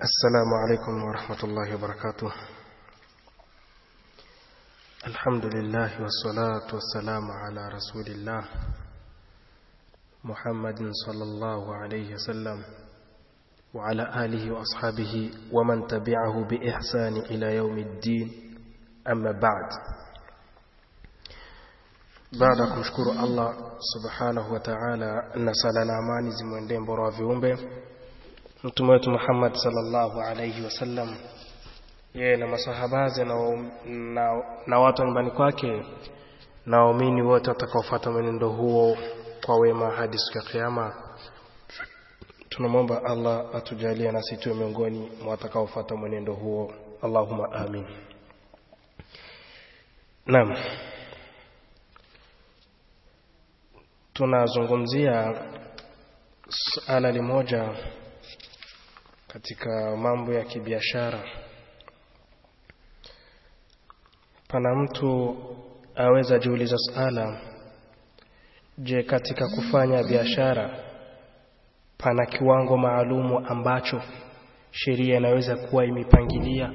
السلام عليكم ورحمة الله وبركاته الحمد لله والصلاة والسلام على رسول الله محمد صلى الله عليه وسلم وعلى آله وأصحابه ومن تبعه بإحسان إلى يوم الدين أما بعد baada ya kumshukuru Allah subhanahu wa ta'ala na sala na amani zimwendee mbora wa viumbe mtume wetu Muhammad sallallahu alayhi wasallam yeye na masahabaze na, na, na watu nyumbani kwake na waumini wote watakaofuata mwenendo huo kwa wema hadi siku ya kiyama tunamwomba Allah atujalie nasi tuwe miongoni mwa watakaofuata mwenendo huo Allahumma amin Naam tunazungumzia suala limoja katika mambo ya kibiashara pana mtu aweza jiuliza suala je katika kufanya biashara pana kiwango maalumu ambacho sheria inaweza kuwa imepangilia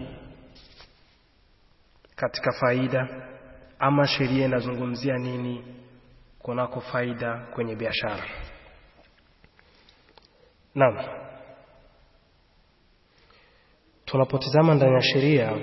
katika faida ama sheria inazungumzia nini kunako faida kwenye biashara Naam tunapotizama ndani ya sheria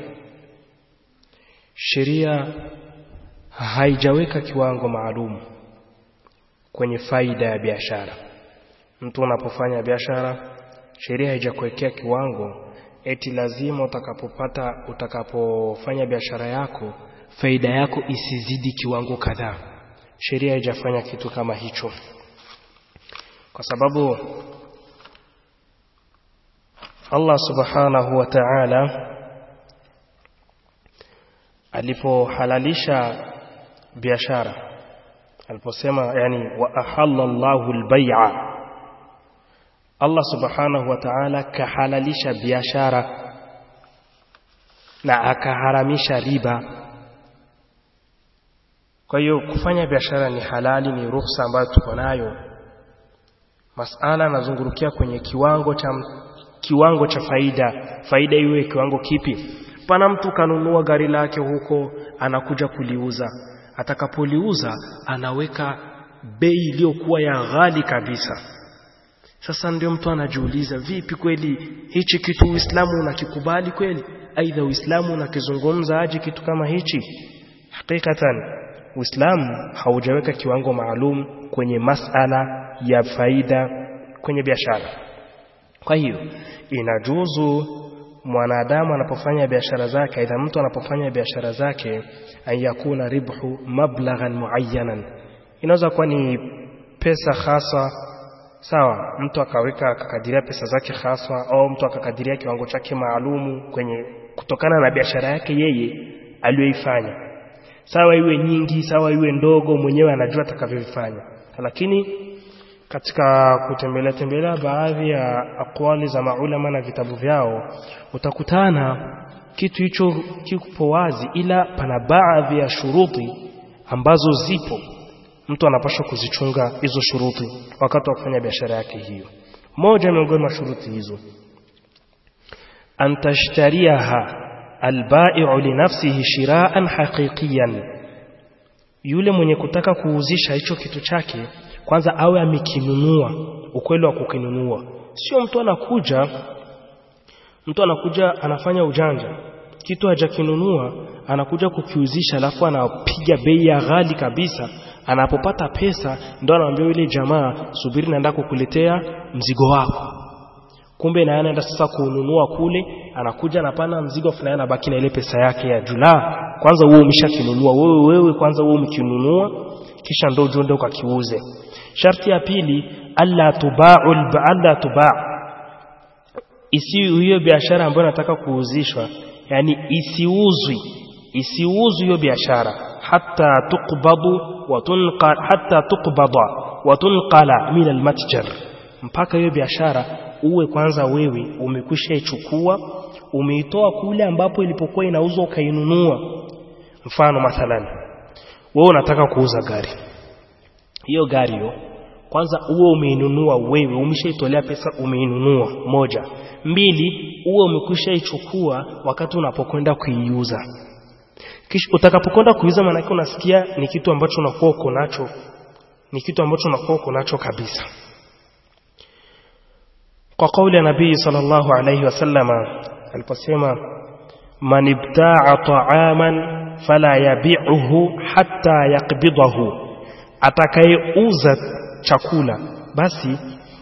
sheria haijaweka kiwango maalum kwenye faida ya biashara mtu unapofanya biashara sheria haijakuwekea kiwango eti lazima utakapopata utakapofanya biashara yako faida yako isizidi kiwango kadhaa sheria haijafanya kitu kama hicho kwa sababu Allah subhanahu wa ta'ala alipohalalisha biashara aliposema yani wa ahalla Allahu al-bay'a Allah subhanahu wa ta'ala kahalalisha biashara na akaharamisha riba kwa hiyo kufanya biashara ni halali ni ruhusa ambayo tuko nayo masala anazungurukia kwenye kiwango cha kiwango cha faida faida iwe kiwango kipi pana mtu kanunua gari lake huko anakuja kuliuza atakapoliuza anaweka bei iliyokuwa ya ghali kabisa sasa ndio mtu anajiuliza vipi kweli hichi kitu Uislamu unakikubali kweli aidha Uislamu unakizungumza aje kitu kama hichi hakikatan Uislamu haujaweka kiwango maalum kwenye masala ya faida kwenye biashara kwa hiyo inajuzu mwanadamu anapofanya biashara zake aidha mtu anapofanya biashara zake ayakuna ribhu mablaghan muayyanan inaweza kuwa ni pesa hasa sawa mtu akaweka akakadiria pesa zake haswa au mtu akakadiria kiwango chake maalumu kwenye kutokana na biashara yake yeye aliyoifanya sawa iwe nyingi sawa iwe ndogo mwenyewe anajua atakavyofanya lakini katika kutembelea tembelea baadhi ya akwali za maulama na vitabu vyao utakutana kitu hicho kipo wazi ila pana baadhi ya shuruti ambazo zipo mtu anapaswa kuzichunga hizo shuruti wakati wa kufanya biashara yake hiyo moja miongoni mwa shuruti hizo antashtariaha albai'u linafsihi shiraan haqiqiyan yule mwenye kutaka kuuzisha hicho kitu chake kwanza awe amekinunua ukweli wa kukinunua sio mtu anakuja mtu anakuja anafanya ujanja kitu hajakinunua anakuja kukiuzisha alafu anapiga bei ya ghali kabisa anapopata pesa ndo anaambia yule jamaa subiri naenda kukuletea mzigo wako kumbe na anaenda sasa kununua kule anakuja anapana mzigo fulani anabaki na ile pesa yake ya jula kwanza wewe umeshakinunua wewe wewe kwanza wewe umekinunua kisha ndo ujende ukakiuze sharti ya pili alla tuba'u alla tuba' isi hiyo biashara ambayo nataka kuuzishwa yani isiuzwi isiuzwi hiyo biashara hatta tuqbadu wa tunqal hatta tuqbada wa tunqala min almatjar mpaka hiyo biashara uwe kwanza wewe umekwisha ichukua umeitoa kule ambapo ilipokuwa inauzwa ukainunua mfano mathalan wewe unataka kuuza gari hiyo gari hiyo kwanza uwe umeinunua wewe umeshaitolea pesa umeinunua moja mbili uwe umekwisha ichukua wakati unapokwenda kuiuza kisha utakapokwenda kuiuza maana unasikia ni kitu ambacho unakuwa uko nacho ni kitu ambacho unakuwa uko nacho kabisa kwa kauli ya nabii sallallahu alayhi wasallama aliposema man ibta'a ta'aman fala yabi'uhu hatta yaqbidahu atakayeuza chakula basi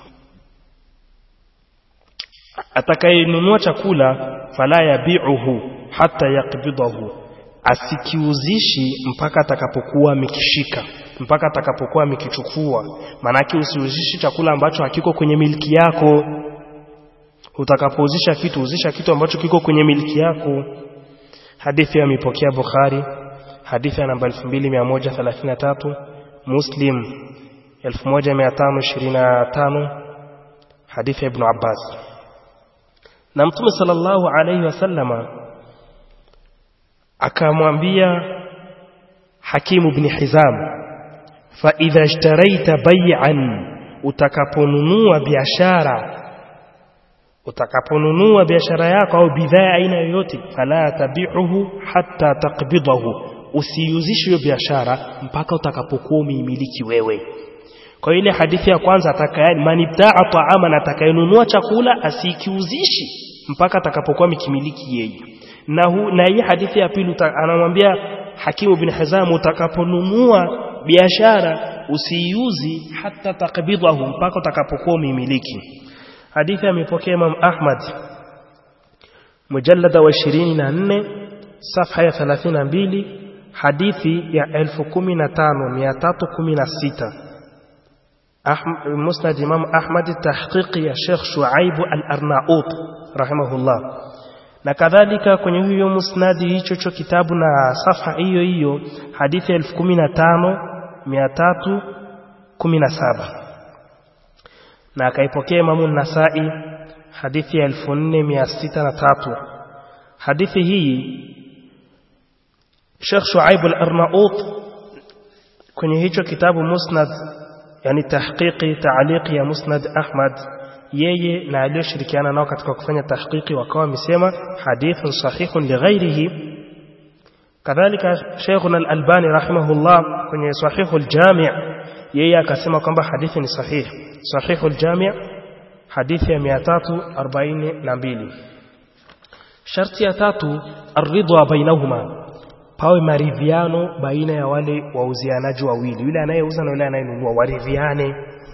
atakayenunua chakula fala yabi'uhu hatta yaqbidahu asikiuzishi mpaka atakapokuwa mikishika mpaka atakapokuwa mikichukua manake usiuzishi chakula ambacho hakiko kwenye miliki yako utakapouzisha kitu uzisha kitu ambacho kiko kwenye miliki yako hadithi amepokea Bukhari hadithi ya namba 2133 Muslim 1525 hadithi ya Ibn Abbas na Mtume sallallahu alayhi wasallama akamwambia Hakimu ibn Hizam fa idha ishtaraita bay'an utakaponunua biashara utakaponunua biashara yako au bidhaa aina yoyote fala tabi'uhu hatta taqbidahu usiuzishe hiyo biashara mpaka utakapokuwa umeimiliki wewe kwa ile hadithi ya kwanza atakayani manibtaa ta'ama atakayenunua chakula asikiuzishi mpaka atakapokuwa mikimiliki yeye na hu, na hii hadithi ya pili anamwambia Hakimu bin Hizam utakaponunua biashara usiiuzi hata takbidahu mpaka utakapokuwa umeimiliki hadithi amepokea Imam Ahmad mujallada wa 24 safha ya 32 hadithi ya 15316 musnad Imam Ahmad tahqiqi ya Sheikh Shuaib al-Arnaut rahimahullah na kadhalika kwenye hiyo musnadi hicho cho kitabu na safha hiyo hiyo hadithi ya 15317 na akaipokea Imamu Nasai hadithi ya 4603 hadithi hii Sheikh Shuaib al-Arnaut kwenye hicho kitabu Musnad yani tahqiqi ta'liqi ya Musnad Ahmad yeye na aliyoshirikiana nao katika kufanya tahqiqi wakawa wamesema hadithun sahihun lighairihi kadhalika Sheikhuna al-Albani rahimahullah kwenye sahihul jami' yeye akasema kwamba hadithi ni sahihi sahihul jami' hadithi ya 342 sharti ya tatu aridwa bainahuma pawe maridhiano baina ya wale wauzianaji wawili yule anayeuza na yule anayenunua waridhiane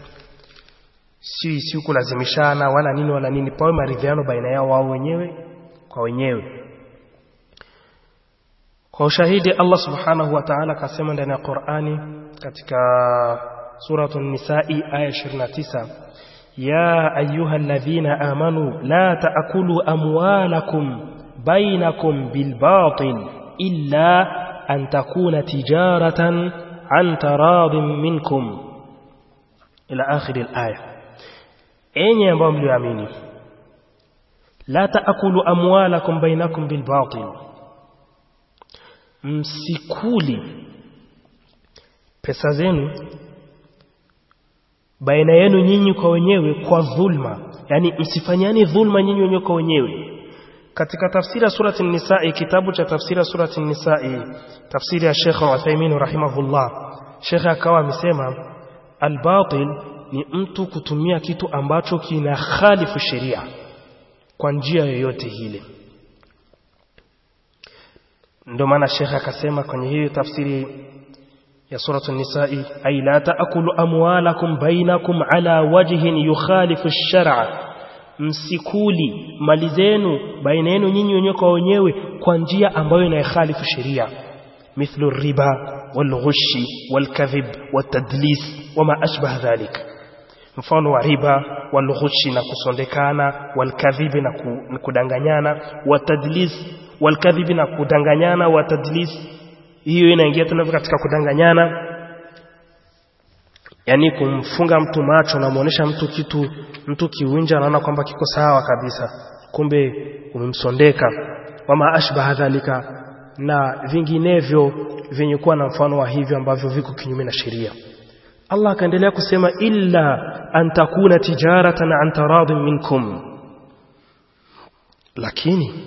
si si kulazimishana wala nini wala nini pawe maridhiano baina yao wao wenyewe kwa wenyewe kwa ushahidi Allah subhanahu wa ta'ala kasema ndani ya Qur'ani katika suratul nisa'i aya 29 ya ayyuhalladhina amanu la ta'kulu amwalakum bainakum bilbatil illa an takuna tijaratan an taradin minkum ila akhir al-aya enyi ambao mlioamini la taakulu amwalakum bainakum bilbatil msikuli pesa zenu baina yenu nyinyi kwa wenyewe kwa dhulma yani msifanyani dhulma nyinyi wenyewe kwa wenyewe katika tafsiri ya surati an-nisaa kitabu cha tafsiri ya surati an-nisaa tafsiri ya Sheikh Uthaymeen rahimahullah Sheikh akawa amesema al-batil ni mtu kutumia kitu ambacho kina khalifu sheria kwa njia yoyote ile ndio maana Sheikh akasema kwenye hiyo tafsiri ya suratu an-nisaa ay la taakulu amwalakum bainakum ala wajhin yukhalifu ash-shar'a msikuli mali zenu baina yenu nyinyi wenyewe kwa wenyewe kwa njia ambayo inakhalifu sheria mithlu riba والغش والكذب والتدليس وما أشبه ذلك mfano wa riba walghushi na kusondekana walkadhibi na, ku, na kudanganyana watadlis walkadhibi na kudanganyana watadlis hiyo inaingia tena katika kudanganyana yani kumfunga mtu macho na muonesha mtu kitu mtu kiwinja anaona kwamba kiko sawa kabisa kumbe umemsondeka wama ashbaha dhalika na vinginevyo vyenye kuwa na mfano wa hivyo ambavyo viko kinyume na sheria Allah akaendelea kusema illa an takuna tijaratan an taradin minkum lakini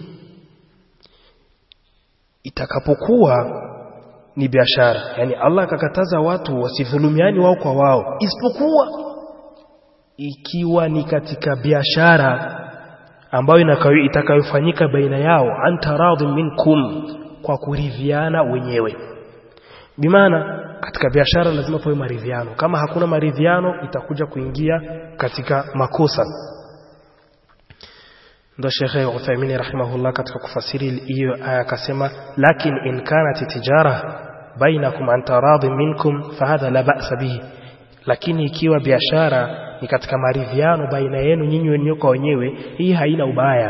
itakapokuwa ni biashara yani Allah akakataza watu wasidhulumiani wao kwa wao isipokuwa ikiwa ni katika biashara ambayo itakayofanyika baina yao antaradhi minkum kwa kuridhiana wenyewe bimaana katika biashara lazima pawe maridhiano kama hakuna maridhiano itakuja kuingia katika makosa ndo Sheikh Uthaymeen rahimahullah katika kufasiri hiyo aya akasema lakin in kanat tijara bainakum an taradhi minkum fahadha la ba'sa bihi lakini ikiwa biashara ni katika maridhiano baina yenu nyinyi wenyewe kwa wenyewe hii haina ubaya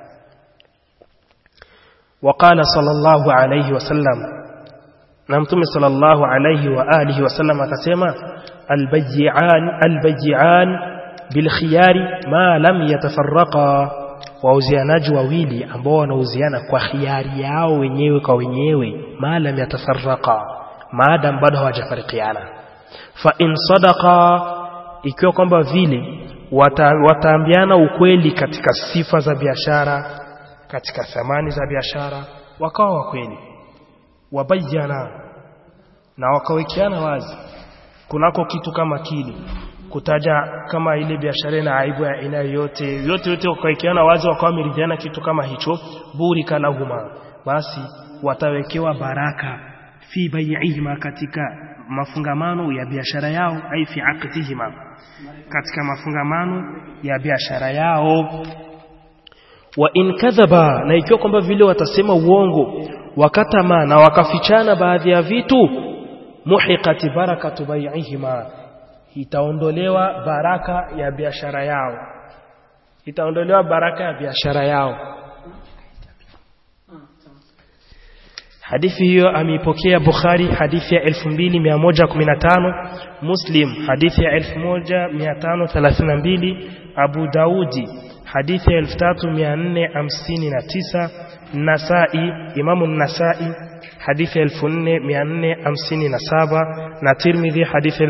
وقال صلى الله عليه وسلم na mtume sallallahu alayhi wa alihi wasallam akasema albay'an albay'an bilkhiyari ma lam yatafarraqa wauzianaji wawili ambao wanauziana kwa khiari yao wenyewe kwa wenyewe ma lam yatafarraqa maadam bado hawajafarikiana fa in sadaqa ikiwa kwamba vile wata, wataambiana ukweli katika sifa za biashara katika thamani za biashara wakawa wa kweli wabayana na wakawekeana wazi kunako kitu kama kile kutaja kama ile biashara na aibu ya aina yote yote yote wakawekeana wazi wakawa wameridhiana kitu kama hicho burika lahuma basi watawekewa baraka fi bai'ihima katika mafungamano ya biashara yao ai fi aqdihima katika mafungamano ya biashara yao wa in kadhaba na ikiwa kwamba vile watasema uongo wakatama na wakafichana baadhi ya vitu muhiqati barakatu bai'ihima itaondolewa baraka ya biashara yao itaondolewa baraka ya biashara yao hadithi hiyo ameipokea Bukhari hadithi ya 2115 Muslim hadithi ya 1532 Abu Daudi hadithi ya 3459 Nasai Imamu Nasai hadithi ya 4457 na Tirmidhi hadithi ya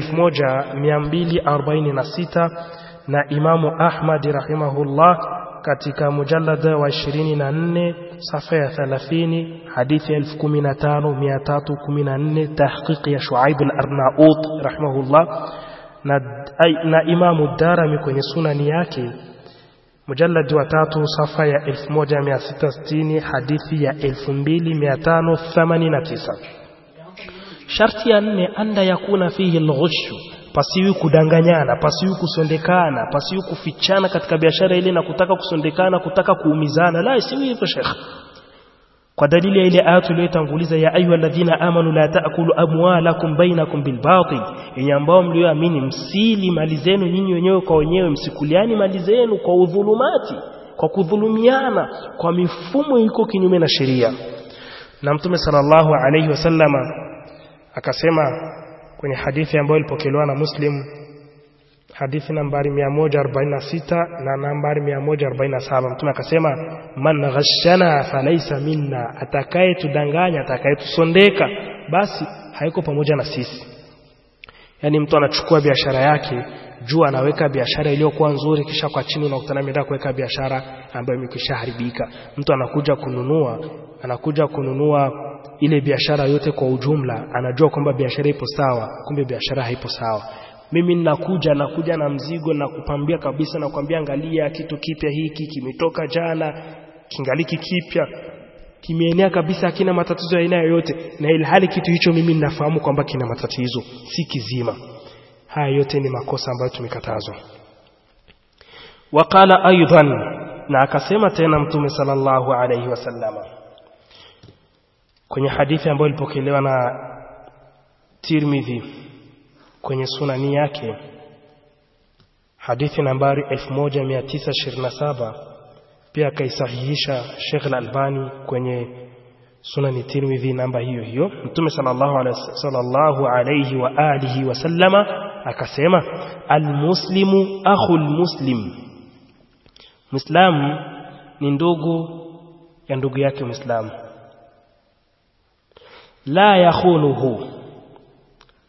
1246 na Imamu Ahmad rahimahullah katika mujallada wa 24 safa ya 30 hadithi ya 15314 tahqiqi ya Shuaib al-Arnaut rahimahullah na, na Imamu Darimi kwenye sunani yake mujalladi wa tatu safa ya 1660 hadithi ya 2589 sharti ya nne anda yakuna fihi alghushu pasiwi kudanganyana pasiwi kusondekana pasiwi kufichana katika biashara ile na kutaka kusondekana kutaka kuumizana la isiwi hivyo shekh kwa dalili ya ile aya tuliyotanguliza ya ayu alladhina amanu la taakulu amwalakum bainakum bilbatil yenye ambao mlioamini msili mali zenu nyinyi wenyewe kwa wenyewe msikuliani mali zenu kwa udhulumati kwa kudhulumiana kwa mifumo iko kinyume na sheria na mtume sallallahu alayhi wasallama akasema kwenye hadithi ambayo ilipokelewa na Muslim hadithi nambari 146 na nambari 147 mtume akasema man ghashana falaysa minna atakaye tudanganya atakaye tusondeka basi haiko pamoja na sisi yani mtu anachukua biashara yake juu anaweka biashara iliyokuwa nzuri kisha kwa chini unakutana ameenda kuweka biashara ambayo imekishaharibika mtu anakuja kununua anakuja kununua ile biashara yote kwa ujumla anajua kwamba biashara ipo sawa kumbe biashara haipo sawa mimi ninakuja nakuja na mzigo na kupambia kabisa na kuambia angalia kitu kipya hiki kimetoka jana kingaliki kipya kimeenea kabisa hakina matatizo ya aina yoyote na ilhali kitu hicho mimi ninafahamu kwamba kina matatizo si kizima haya yote ni makosa ambayo tumekatazwa waqala aidan na akasema tena mtume sallallahu alayhi wasallama kwenye hadithi ambayo ilipokelewa na Tirmidhi kwenye sunani yake hadithi nambari 1927 pia akaisahihisha Sheikh Al-Albani kwenye sunani Tirmidhi namba hiyo hiyo Mtume sallallahu alayhi sallallahu alayhi wa alihi wasallama akasema almuslimu akhul muslim Muislamu ni ndugu ya ndugu yake Muislamu la yakhunuhu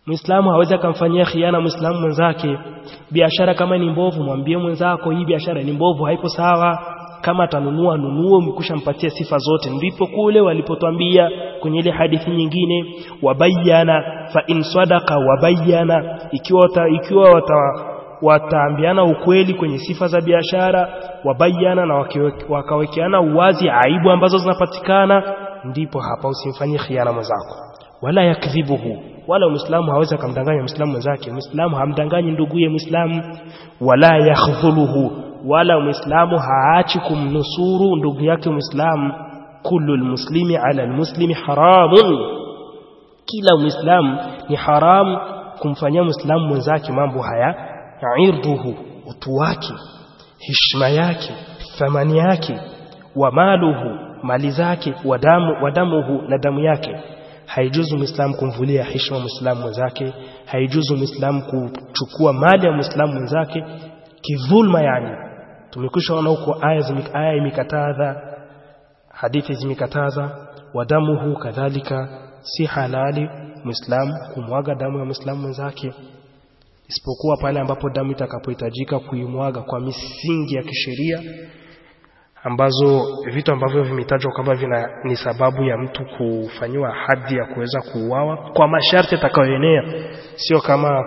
Muislamu hawezi akamfanyia khiana Muislamu mwenzake. Biashara kama ni mbovu, mwambie mwenzako hii biashara ni mbovu, haipo sawa. Kama atanunua nunue, umekwisha mpatia sifa zote. Ndipo kule walipotwambia kwenye ile hadithi nyingine, wabayana fa in sadaqa wabayana, ikiwa wata, ikiwa wata, wataambiana ukweli kwenye sifa za biashara, wabayana na wakawekeana uwazi aibu ambazo zinapatikana, ndipo hapa usimfanyie khiana mwenzako, wala yakdhibuhu wala muislamu hawezi akamdanganya muislamu mwenzake muislamu hamdanganyi nduguye muislamu wala yakhdhuluhu wala muislamu haachi kumnusuru ndugu yake muislamu kullu almuslimi ala almuslimi haramun kila muislamu ni haramu kumfanyia muislamu mwenzake mambo haya irduhu utu wake heshima yake thamani yake wa maluhu mali zake wadamu wadamuhu na damu yake haijuzu muislamu kumvulia heshima muislamu mwenzake haijuzu muislamu kuchukua mali ya muislamu mwenzake kidhulma yani tumekwisha ona huko aya aya imekataza hadithi zimekataza wadamuhu kadhalika si halali muislamu kumwaga damu ya muislamu mwenzake isipokuwa pale ambapo damu itakapohitajika kuimwaga kwa misingi ya kisheria ambazo vitu ambavyo vimetajwa kwamba vina ni sababu ya mtu kufanyiwa hadhi ya kuweza kuuawa kwa masharti yatakayoenea, sio kama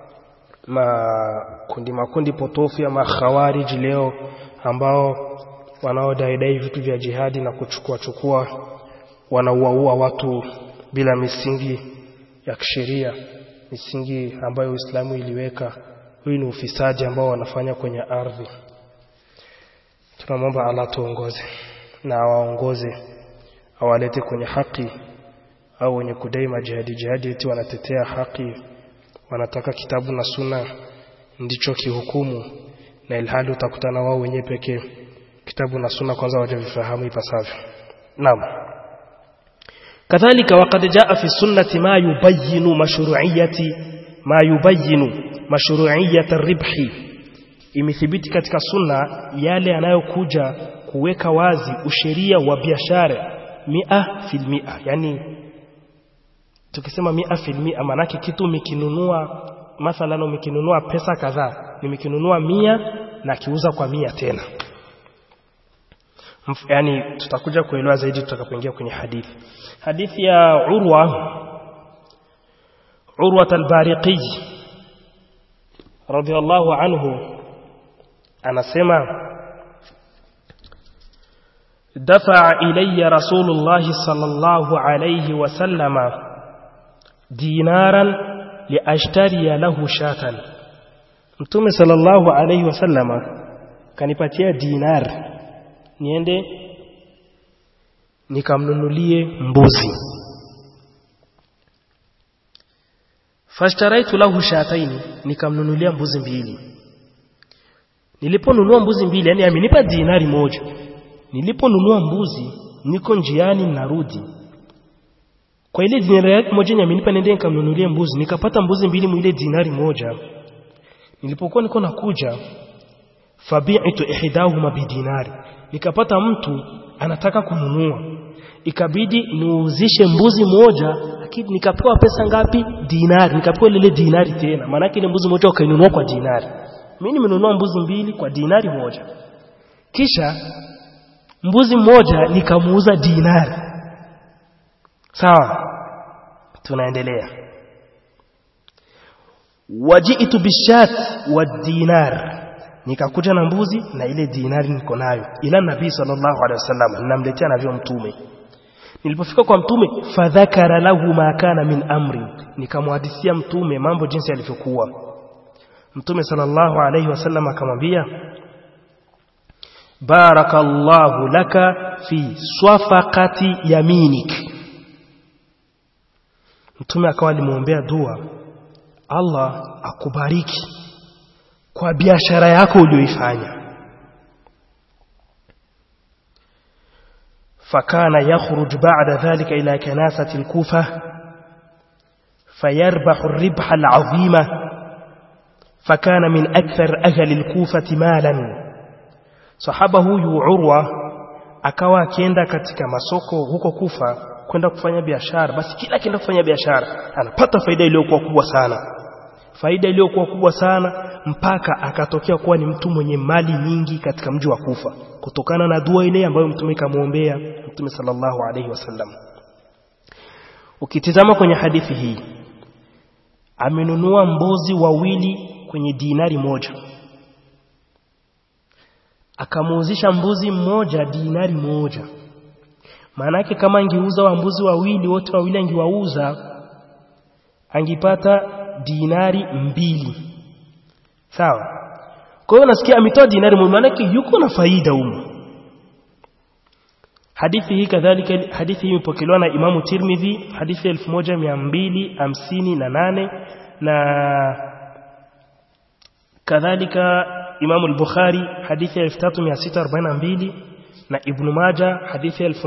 makundi makundi potofu ya makhawariji leo ambao wanaodaidai vitu vya jihadi na kuchukua chukua wanauaua watu bila misingi ya kisheria, misingi ambayo Uislamu iliweka. Huyu ni ufisadi ambao wanafanya kwenye ardhi tunamwomba Allah tuongoze na awaongoze awalete kwenye haki au wenye kudai majihadi jihadi eti wanatetea haki wanataka kitabu na suna ndicho kihukumu na ilhali utakutana wao wenyewe pekee kitabu na suna kwanza wajavifahamu ipasavyo naam kadhalika waqad jaa fi sunnati ma yubayyinu mashru'iyati ma yubayyinu mashru'iyat ar-ribhi imethibiti katika sunna yale yanayokuja kuweka wazi usheria wa biashara mia fil mia yani tukisema mia fil mia manake kitu umekinunua mathalan umekinunua pesa kadhaa nimekinunua mia na kiuza kwa mia tena yani tutakuja kuelewa zaidi tutakapoingia kwenye hadithi hadithi ya urwa urwa al-bariqi radiyallahu anhu anasema دفع إلي رسول الله صلى الله عليه وسلم دينارا لأشتري له شاة Mtume sallallahu alaihi wasallama kanipatia dinar niende nikamnunulie mbuzi fashtaraitu lahu shataini nikamnunulia mbuzi mbili niliponunua mbuzi mbili yani amenipa dinari moja niliponunua mbuzi niko njiani narudi kwa ile dinari yake moja amenipa nende nikamnunulia mbuzi nikapata mbuzi mbili mwile dinari moja nilipokuwa niko nakuja fabi'tu ihdahuma bidinari nikapata mtu anataka kununua ikabidi niuzishe mbuzi moja lakini nikapewa pesa ngapi dinari nikapewa lile dinari tena maana ile mbuzi moja ukainunua kwa dinari mimi nimenunua mbuzi mbili kwa dinari moja kisha mbuzi mmoja nikamuuza dinari sawa tunaendelea wajitu bishat wa dinar nikakuja na mbuzi na ile dinari niko nayo ila nabii sallallahu alaihi wasallam ninamletea navyo mtume nilipofika kwa mtume fadhakara lahu ma kana min amri nikamhadithia mtume mambo jinsi yalivyokuwa mtume sallallahu alaihi wasallam akamwambia barakallahu laka fi swafaqati yaminik mtume akawa alimwombea dua Allah akubariki kwa biashara yako uliyoifanya فكان يخرج بعد ذلك إلى كناسة الكوفة فيربح الربح العظيم فكان من أكثر أهل الكوفة مالا صحابه يعروى akawa akienda katika masoko huko Kufa kwenda kufanya biashara basi kila akienda kufanya biashara anapata faida iliyokuwa kubwa sana faida iliyokuwa kubwa sana mpaka akatokea kuwa ni mtu mwenye mali nyingi katika mji wa Kufa kutokana na dua ile ambayo mtume kamwombea mtume sallallahu alaihi wasallam ukitizama kwenye hadithi hii amenunua mbuzi wawili kwenye dinari moja akamuuzisha mbuzi mmoja dinari moja maanake kama angeuza wa mbuzi wawili wote wawili angiwauza angipata dinari mbili sawa kwa hiyo nasikia ametoa dinari moja maanake yuko na faida humo hadithi hii kadhalika hadithi hii imepokelewa na Imamu Tirmidhi hadithi ya 1258 na kadhalika Imamu al-Bukhari hadithi ya 3642 na Ibn Majah hadithi ya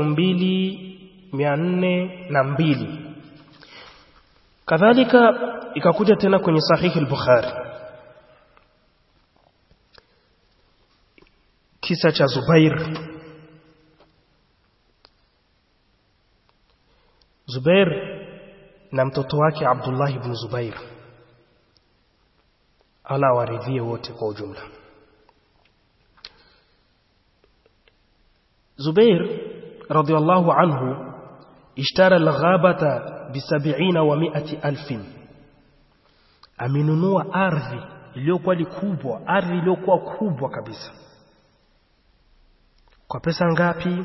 2402 kadhalika ikakuja tena kwenye sahihi al-Bukhari kisa cha Zubair Zubair na mtoto wake Abdullah ibn Zubair ala waridhie wote kwa ujumla Zubair radhiallahu anhu ishtara al-ghabata bi 70 wa 100 alfin amenunua ardhi iliyokuwa kubwa ardhi iliyokuwa kubwa kabisa kwa pesa ngapi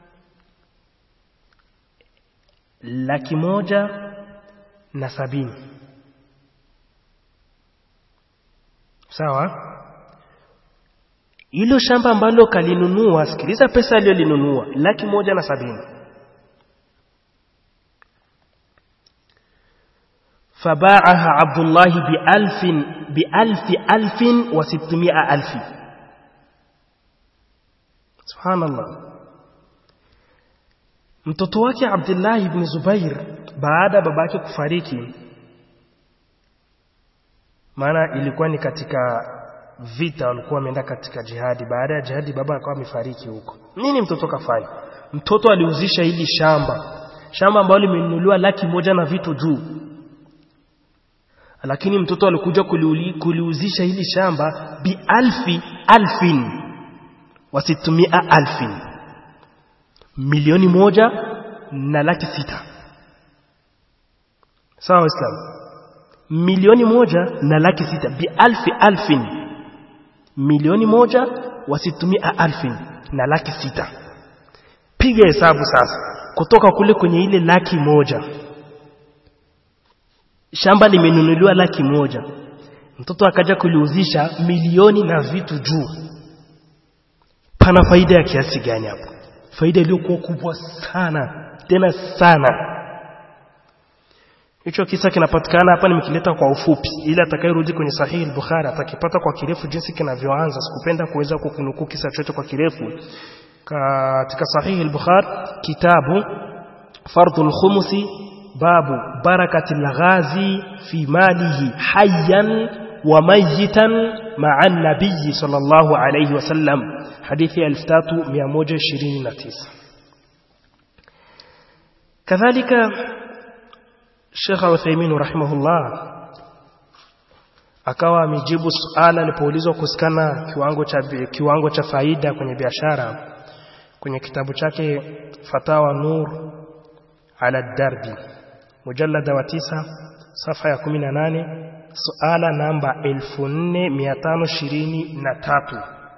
laki moja na sabini sawa hilo shamba ambalo kalinunua sikiliza pesa aliyolinunua laki moja na sabini فباعها عبد الله بألف بألف ألف وستمائة ألف سبحان الله mtoto wake Abdullah ibn Zubair baada babake kufariki maana ilikuwa ni katika vita walikuwa wameenda katika jihadi baada ya jihadi baba akawa amefariki huko nini mtoto kafanya mtoto aliuzisha hili shamba shamba ambalo limenunuliwa laki moja na vitu juu lakini mtoto alikuja kuliuli, kuliuzisha hili shamba bi alfi alfin wasitumia alfin milioni moja na laki sita sawa waislamu milioni moja na laki sita bi alfi alfin milioni moja wasitumia alfin na laki sita piga hesabu sasa kutoka kule kwenye ile laki moja shamba limenunuliwa laki moja mtoto akaja kuliuzisha milioni na vitu juu pana faida ya kiasi gani hapo faida iliyokuwa kubwa sana tena sana hicho kisa kinapatikana hapa nimekileta kwa ufupi ili atakayerudi kwenye sahihi al-Bukhari atakipata kwa kirefu jinsi kinavyoanza sikupenda kuweza kukunukuu kisa chote kwa kirefu katika sahihi al-Bukhari kitabu fardul khumusi babu barakati al-ghazi fi malihi hayyan wa mayitan ma'a an-nabiy sallallahu alayhi wasallam hadithi ya 3129 kadhalika Sheikh Uthaymeen rahimahullah akawa amejibu suala alipoulizwa kusikana kiwango cha kiwango cha faida kwenye biashara kwenye kitabu chake Fatawa Nur ala Darbi mujallada wa tisa safa ya 18 suala namba 4523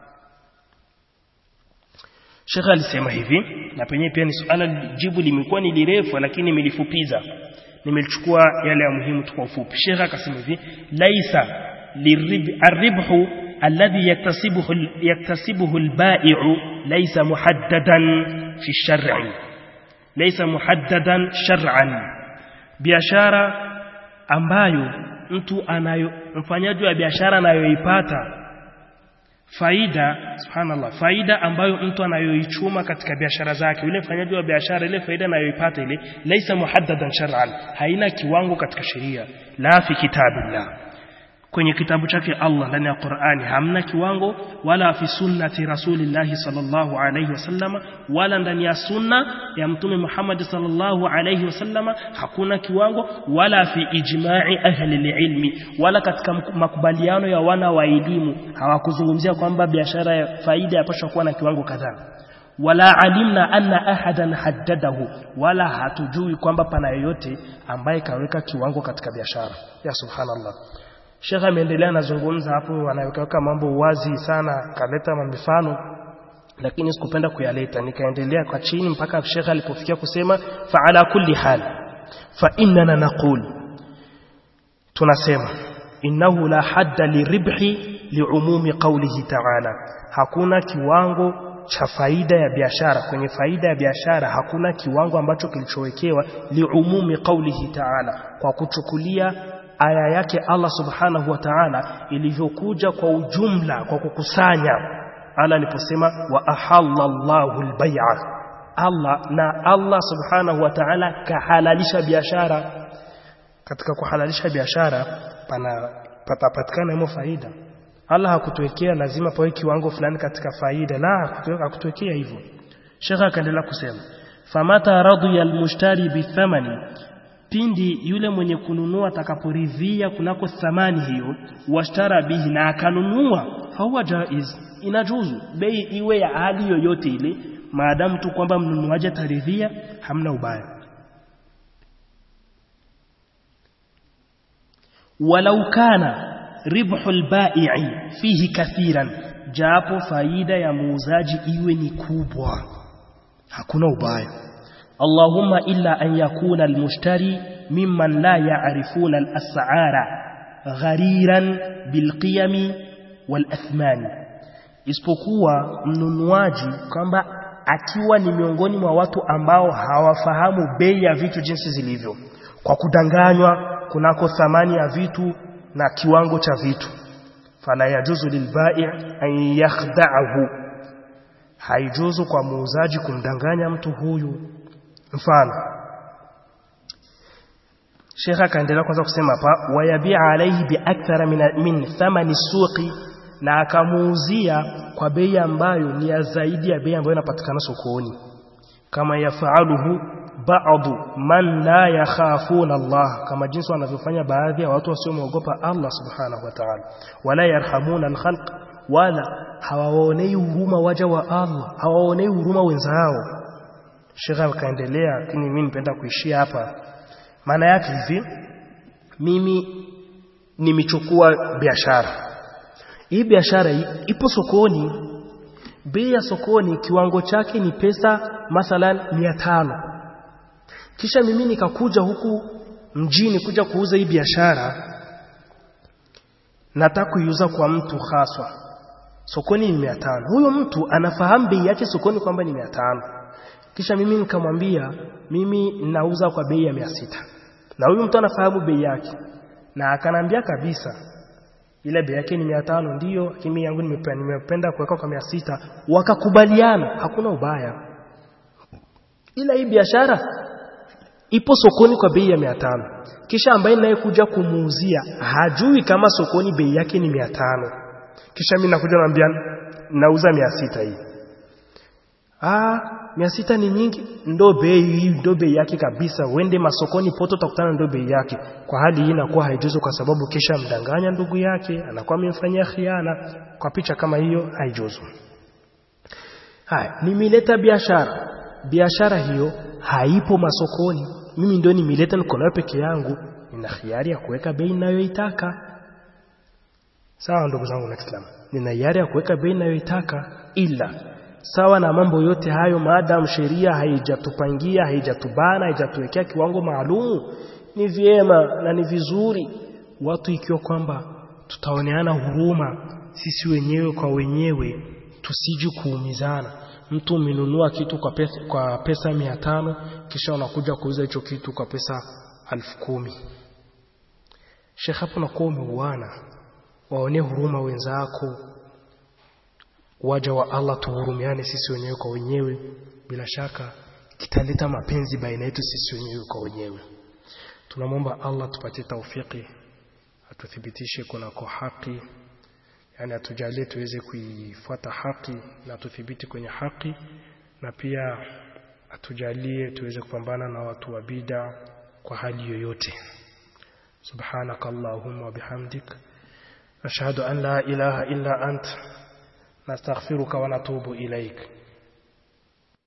Sheikh alisema hivi na penyewe pia ni suala jibu limekuwa ni lirefu lakini nimelifupiza nimelichukua yale ya muhimu tu kwa ufupi Sheikh akasema hivi laisa liribhu alladhi yaktasibuhu yaktasibuhu albai'u laisa muhaddadan fi shar'i laisa muhaddadan shar'an biashara ambayo mtu anayo mfanyaji wa biashara anayoipata faida subhanallah faida ambayo mtu anayoichuma katika biashara zake yule mfanyaji wa biashara ile faida anayoipata ile laisa muhaddadan shar'an haina kiwango katika sheria la fi kitabillah kwenye kitabu chake Allah ndani ya Qur'ani hamna kiwango wala fi sunnati rasulillahi sallallahu alayhi wasallama wala ndani ya sunna ya mtume Muhammad sallallahu alayhi wasallama hakuna kiwango wala fi ijma'i ahli ilmi wala katika makubaliano ya wana wa elimu hawakuzungumzia kwamba biashara ya faida yapaswa kuwa na kiwango kadhaa wala alimna anna ahadan haddadahu wala hatujui kwamba pana yoyote ambaye kaweka kiwango katika biashara ya subhanallah Sheikh ameendelea anazungumza hapo anaweka mambo wazi sana kaleta mifano lakini sikupenda kuyaleta nikaendelea kwa chini mpaka Sheikh alipofikia kusema fa ala kulli hal fa innana naqul tunasema innahu la hadda liribhi liumumi qawlihi ta'ala hakuna kiwango cha faida ya biashara kwenye faida ya biashara hakuna kiwango ambacho kilichowekewa liumumi qawlihi ta'ala kwa kuchukulia aya yake Allah subhanahu wa ta'ala ilivyokuja kwa ujumla kwa kukusanya Allah aliposema wa ahallallahu albay'a Allah na Allah subhanahu wa ta'ala kahalalisha biashara katika kuhalalisha biashara pana patapatikana himo faida Allah hakutuwekea lazima pawe kiwango fulani katika faida la hakutuwekea hivyo Sheikh akaendelea kusema famata radiya almushtari bithamani pindi yule mwenye kununua atakaporidhia kunako thamani hiyo washtara bihi na akanunua fahuwa jaiz inajuzu bei iwe ya hali yoyote ile maadamu tu kwamba mnunuaji ataridhia hamna ubaya walau kana ribhu albai'i fihi kathiran japo faida ya muuzaji iwe ni kubwa hakuna ubaya اللهم إلا أن يكون المشتري ممن لا يعرفون الأسعار غريرا بالقيم والأثمان isipokuwa mnunuaji kwamba akiwa ni miongoni mwa watu ambao hawafahamu bei ya vitu jinsi zilivyo kwa kudanganywa kunako thamani ya vitu na kiwango cha vitu fala yajuzu lilbai' an yakhda'ahu haijuzu kwa muuzaji kumdanganya mtu huyu mfano Sheikh akaendelea kwanza kusema hapa wayabia alaihi biakthara min, min thamani suqi na akamuuzia kwa bei ambayo ni ya zaidi ya bei ambayo inapatikana sokoni kama yafaaluhu ba'du man la yakhafuna Allah kama jinsi wanavyofanya baadhi ya watu wasiomwogopa Allah subhanahu wa ta'ala wala yarhamuna al-khalq wala hawaonei huruma waja wa Allah hawaonei huruma wenzao Sheikh akaendelea lakini mimi nipenda kuishia hapa maana yake hivi mimi nimechukua biashara hii biashara ipo sokoni bei ya sokoni kiwango chake ni pesa mathalan 500 kisha mimi nikakuja huku mjini kuja kuuza hii biashara nataka kuiuza kwa mtu haswa sokoni ni 500 huyo mtu anafahamu bei yake sokoni kwamba ni 500 kisha mimi nikamwambia mimi nauza kwa bei ya 600 na huyu mtu anafahamu bei yake na akanambia kabisa ile bei yake ni 500 ndiyo lakini yangu nimependa nimependa kuweka kwa 600 wakakubaliana hakuna ubaya ila hii biashara ipo sokoni kwa bei ya 500 kisha ambaye naye kuja kumuuzia hajui kama sokoni bei yake ni 500 kisha mimi nakuja naambia nauza 600 hii ah mia sita ni nyingi ndo bei hii ndo bei yake kabisa uende masokoni poto utakutana ndo bei yake kwa hali hii inakuwa haijuzu kwa sababu kisha mdanganya ndugu yake anakuwa amemfanyia khiana kwa picha kama hiyo haijuzu haya nimeleta biashara biashara hiyo haipo masokoni mimi ndio nimeleta niko nayo peke yangu nina hiari ya kuweka bei ninayoitaka sawa ndugu zangu na Islam nina hiari ya kuweka bei ninayoitaka ila sawa na mambo yote hayo maadamu sheria haijatupangia haijatubana haijatuwekea kiwango maalumu ni vyema na ni vizuri watu ikiwa kwamba tutaoneana huruma sisi wenyewe kwa wenyewe tusiji kuumizana mtu umenunua kitu kwa pesa, kwa pesa mia tano kisha unakuja kuuza hicho kitu kwa pesa alfu kumi shekh hapo nakuwa umeuana waonee huruma wenzako waja wa Allah tuhurumiane sisi wenyewe kwa wenyewe bila shaka kitaleta mapenzi baina yetu sisi wenyewe kwa wenyewe tunamwomba Allah tupatie taufiki atuthibitishe kunako haki yani atujalie tuweze kuifuata haki na tuthibiti kwenye haki na pia atujalie tuweze kupambana na watu wa bida kwa hali yoyote سبحانك اللهم وبحمدك أشهد أن لا إله إلا أنت نستغفرك ونتوب إليك